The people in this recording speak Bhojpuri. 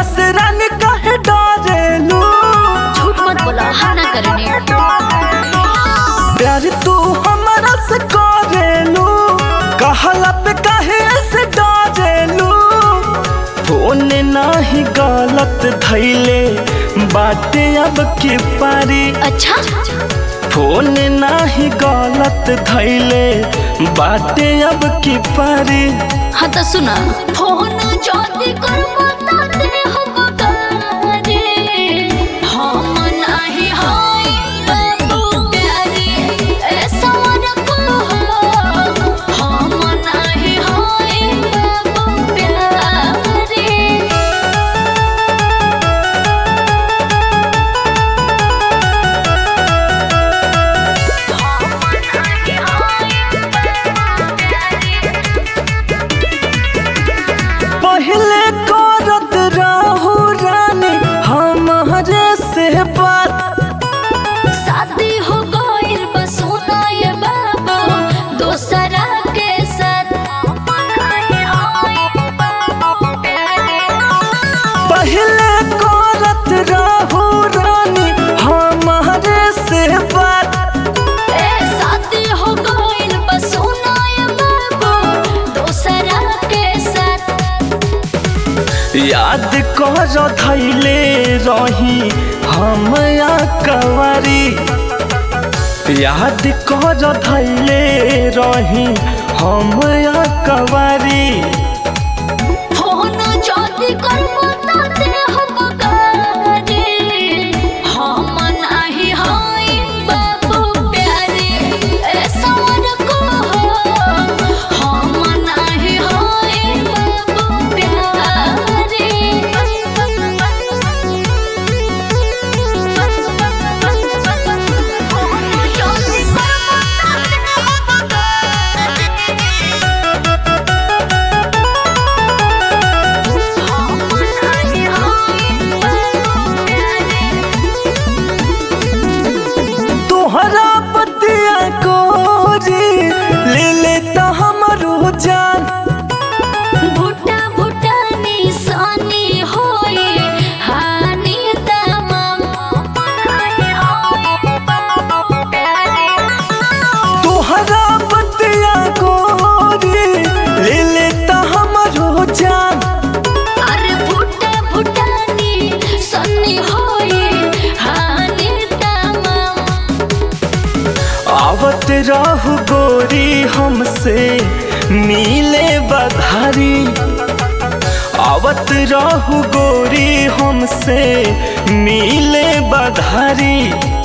से रानी काहे डरेलू झूठ मत बोला हम ना करेंगे प्यार तू हमरा से करेलू कहला पे काहे से डरेलू फोन नाही गलत धैले बाटे अब के पारी अच्छा फोन नाही गलत धैले बाटे अब की पारी हाँ तो सुना फोन ज्योति कर बताते हम करे हम नहीं हाय बाबू प्यारे ऐसा रखो हम नहीं हाय बाबू प्यारे पहले करत रहू रानी हमारे से बात शादी हो गइल बस सुना ये बाबू दोसरा के साथ पहले करत रहू रानी हमारे से बात ए शादी हो गइल बस सुना ये बाबू दोसरा के साथ याद कर धैले रही हम या कवारी याद कर धैले रही हम या कवारी फोन ज्योति कर बताते हम करे हम नहीं हाय बाबू प्यारे ऐसा रखो हम नहीं हाय बाबू प्यारे तोहरा पतिया कोरी ले लेता हमरो जान भुट्टा भुट्टा निशानी होए हानि तमाम तोहरा पतिया कोरी ले लेता हमरो जान अरे भुट्टा भुट्टा निशानी होए हानि तमाम आवत रहू गोरी हमसे मिले बधारी आवत रहू गोरी हमसे मिले बधारी